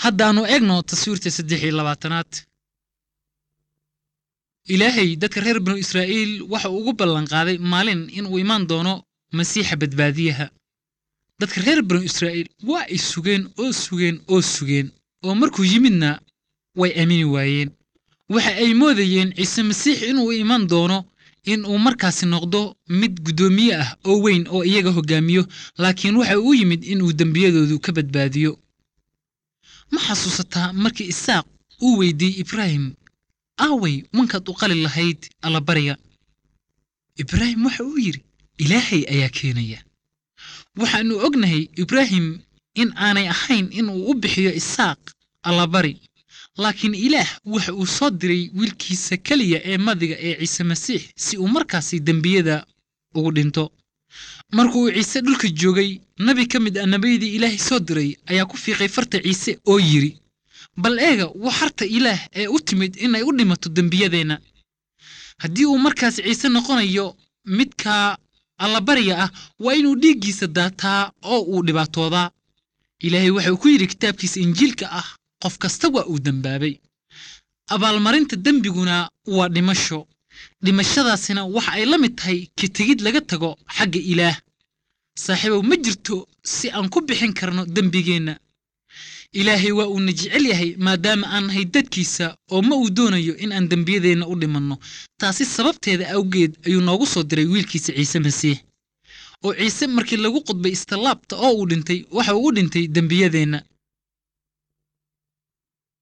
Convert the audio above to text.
haddaannu eegno taswiirta saddex iyo labaatanaad ilaahay dadka reer binu israa'iil waxa uu ugu ballanqaaday maalin inuu imaan doono masiixa badbaadiyaha dadka reer binu israa'iil waa ay sugeen oo sugeen oo sugeen oo markuu yimidna way aamini waayeen waxa ay moodayeen ciise masiix inuu iman doono in uu markaasi noqdo mid guddoomiye ah oo weyn oo iyaga hoggaamiyo laakiin waxa uu yimid inuu dembiyadoodu ka badbaadiyo ma xasuusataa markii isaaq uu weydiiyey ibraahim aaway wankaad u qali lahayd allabariga ibraahim waxa uu yidhi ilaahay ayaa keenaya waxaannu ognahay ibraahim in aanay ahayn inuu u bixiyo isaaq allabari laakiin ilaah waxa uu soo diray wiilkiisa keliya ee madiga ee ciise masiix si uu markaasi dembiyada ugu dhinto markuu ciise dhulka joogay nabi ka mid ah nebiyadii ilaahay soo diray ayaa ku fiiqay farta ciise oo yidhi bal eega waa harta ilaah ee u timid inay u dhimato dembiyadeenna haddii uu markaas ciise noqonayo midka allabariga ah waa inuu dhiiggiisa daataa oo uu dhibaatoodaa ilaahay waxa uu ku yidhi kitaabkiisa injiilka ah qof kasta waa uu dembaabay abaalmarinta dembiguna waa dhimasho dhimashadaasina waxa ay la mid tahay ka tegid laga tago xagga ilaah saaxiibow ma jirto si aan ku bixin karno dembigeenna ilaahay waa uuna jecel yahay maadaama aan nahay dadkiisa oo ma uu doonayo in aan dembiyadeenna u dhimanno taasi sababteeda awgeed ayuu noogu soo diray wiilkiisa ciise masiix oo ciise markii lagu qudbay istallaabta oo uu dhintay waxa uu u dhintay dembiyadeenna